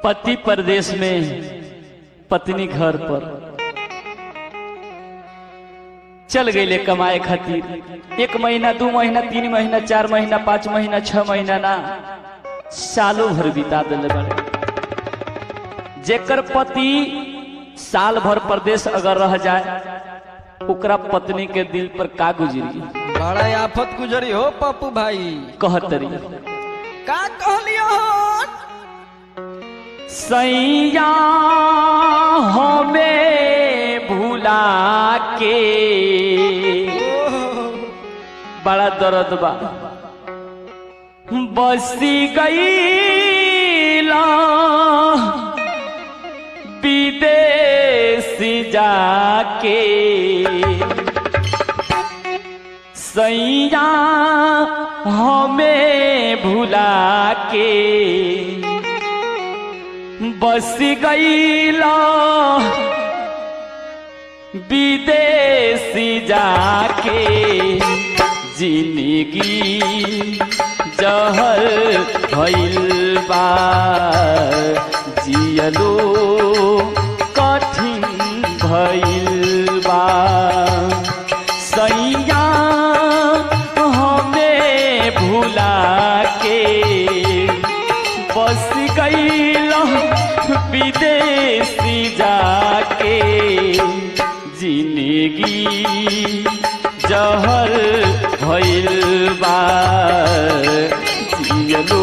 पति परदेश में पत्नी घर पर चल गईले कमाए खातिर एक महीना दू महीना तीन महीना चार महीना पाँच महीना छह महीना ना सालों भर बिता दिले बड़े जेकर पति साल भर परदेश अगर रह जाए ओकरा पत्नी के दिल पर का गुजरी बड़ा आफत गुजरी हो पप्पू भाई कहतरी का कहलियो हो सैया हमें भुला के बड़ा दर्द बा बसी गईला विदेश जाके सैया हमें भुला के बस गईला विदेशी जाके जिंदगी जहर भइल बा जियलो कठिन भइल बा सैया हमें भुला के बस गईल विदेशी जाके जिंदगी जहर भइल बा जियलो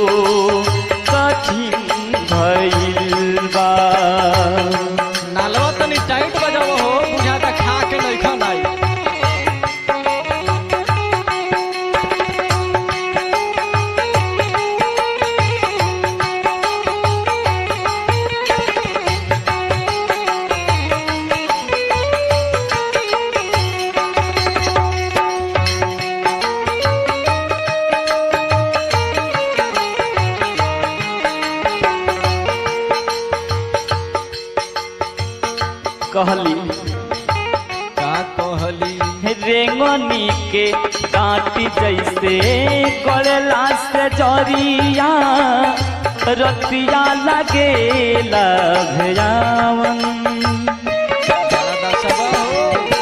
कठिन भइल बा नालवा तनी टाइट बजाओ हो बुझाता खा के नहीं खानाई कहली का कहली रेंगनी के काटी जैसे करेला से जरिया रतिया लगेला भयावन दादा सब हो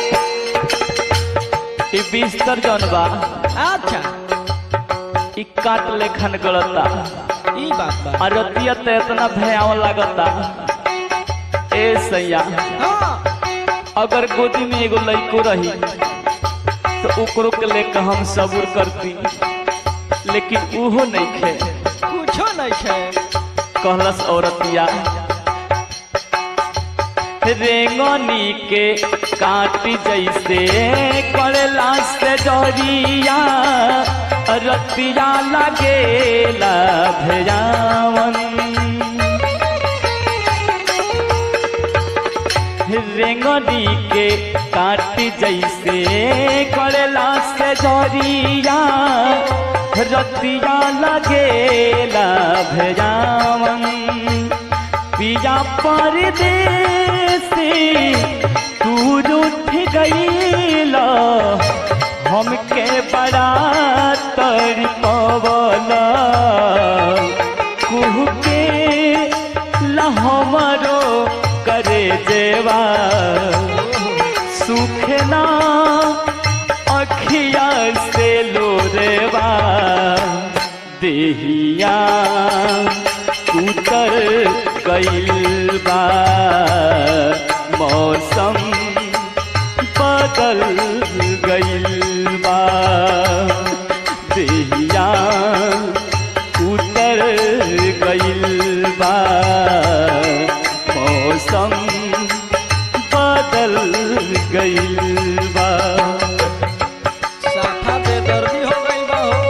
ई बिस्तर जौन बा अच्छा ई काट लेखन गलता ई बात बा आ रतिया तो इतना भयावन लगता ए सैया हाँ अगर गोदी में एगो लड़को रही तो ओकरो के लेके हम सब्र करती लेकिन उहो नहीं खे कुछो नहीं खे कहलस औरतिया रेंगनी के काटी जैसे करेला से जरिया रतिया लगेला भयावन रेंगनी के काटी जैसे करेला से जरिया रतिया लगेला भयावन पिया परदेसी तू रूठ गईला हमके बड़ा तर पवला कुह के लहमरो करे जेवा सुखना अखिया से लोरेवा देहिया उतर गईल बा मौसम बदल गईल बा देहिया उतर गईल बा मौसम बदल गईल बा साफा बेदर्दी हो गई बा हो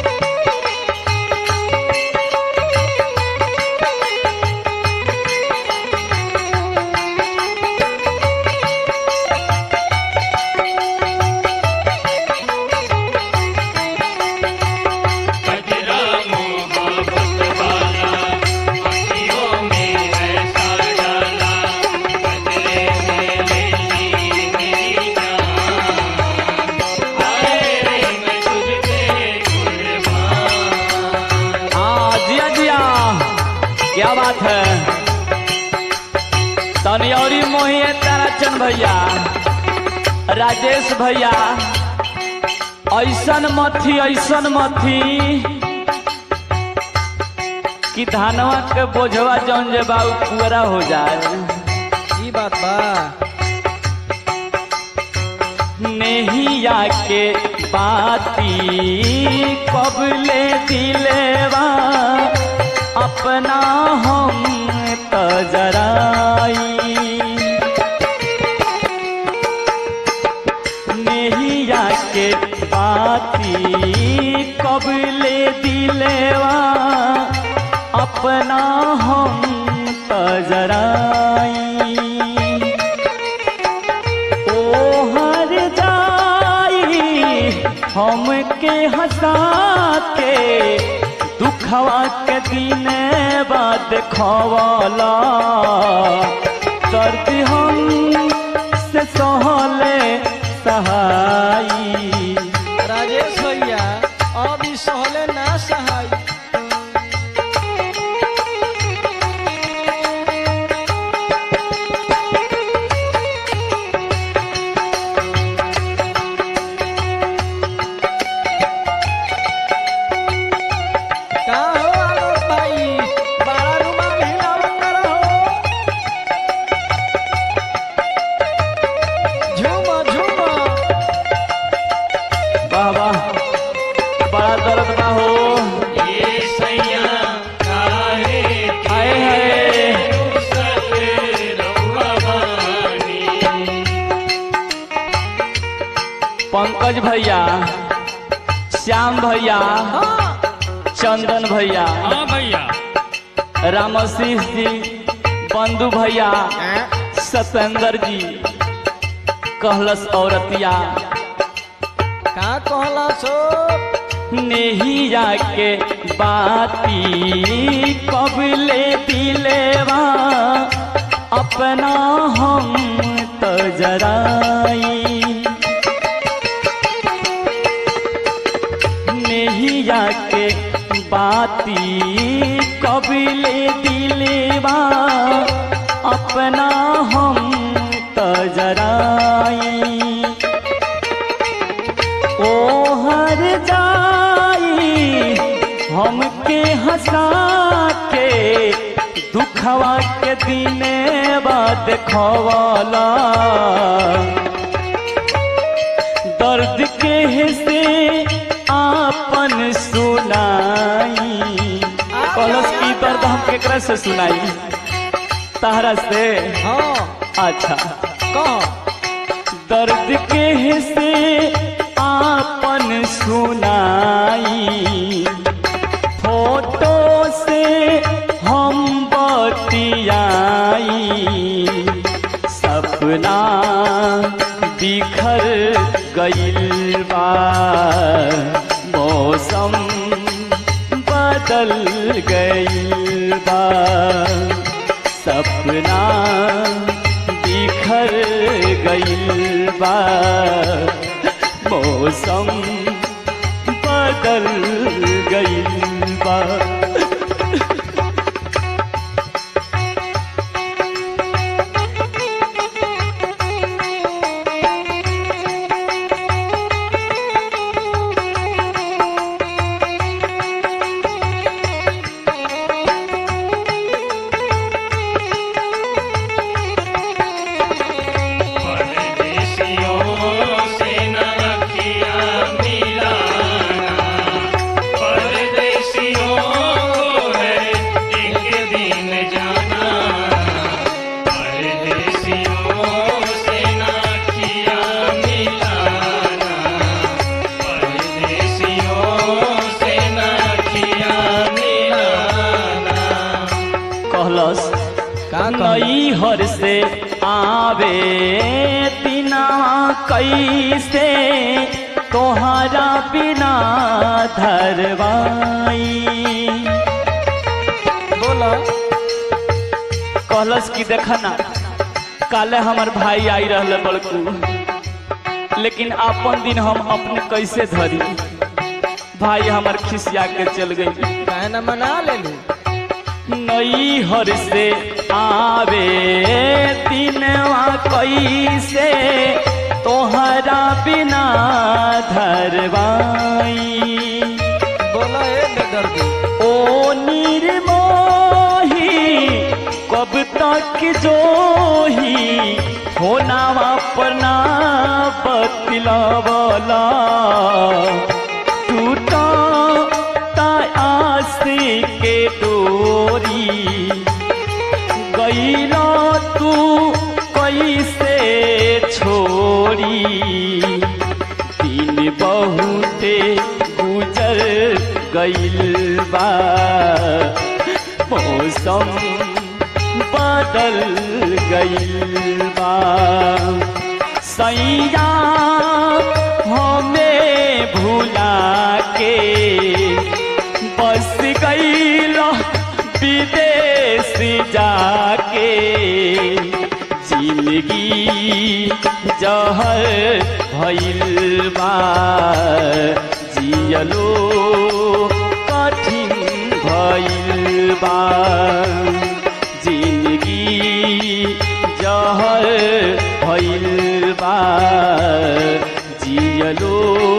कजरा मोहब्बत वाला अखियों में ऐसा डाला कजरे में ले ली मेरी जान चंदन भैया राजेश भैया ऐसन मथी ऐसन मथी कि धानवा के बोझवा जौन जे बा उ पूरा हो जाए ई बात बा नेहिया के बाती कबले दिलेवा अपना हम तजराई नेहिया के बाती कबले दिलेवा अपना हम तजराई ओ हर जाई हमके हंसा के दुखवा के दिन बाद खवाला दर्द हम से सहले सहाई राजेश भैया अब ई सहले ना सहाय का हो आलोक भाई बड़ा रुमाल हिलावत रहो झूमा झूमा वाह वाह बड़ा दर्द बा हो ये सैया काहे आए हाय रुसल रउआ बानी पंकज भैया श्याम भैया हाँ चंदन भैया हाँ भैया रामशीष जी बंधु भैया सतेंद्र जी कहलस औरतिया का कहला सो नेहिया के बाती कबले दिलेवा अपना हम तजराई नेहिया के बाती कबले दिलेवा अपना हम तजराई ओ हर जाई हमके हंसा के दुखवा के दिने बाद खवाला दर्द के हिस्से आपन सुनाई कलस की दर्द हम केकरा से सुनाई तहरा से हाँ अच्छा कह दर्द के हिस्से आपन सुनाई फोटो से हम बतियाई सपना बिखर गइल बा मौसम बदल गइल बा सपना बिखर गइल बा मौसम बदल गइल बा परदेसियों से न रखिया मिलाना परदेसियों को है एक दिन जाना परदेसियों से न रखिया मिलाना परदेसियों से न रखिया मिलाना कहलस का नई हर से आवे बिना कैसे तोहरा बिना धरवाई बोला कहलस कि देखा ना काले हमर भाई आई रहले बड़कू लेकिन अपन दिन हम अपने कैसे धरी भाई हमर खिसिया के चल गई काहे न मना ले लू नई हर से आवे दिनवा कैसे तोहरा बिना धरवाई बोला ए बेदर्दी ओ निर्मोही कब तक जोही होनावा परना बतलावला टूटा आस के डोरी गईला तू कैसे छोड़ी दिन बहुते गुजर गईल बा मौसम बदल गईल बा सैया हमें भुला के बस गईल विदेश जाके जिंदगी जहर भइल बा जियलो कठिन भइल बा जिंदगी जहर भइल बा जियलो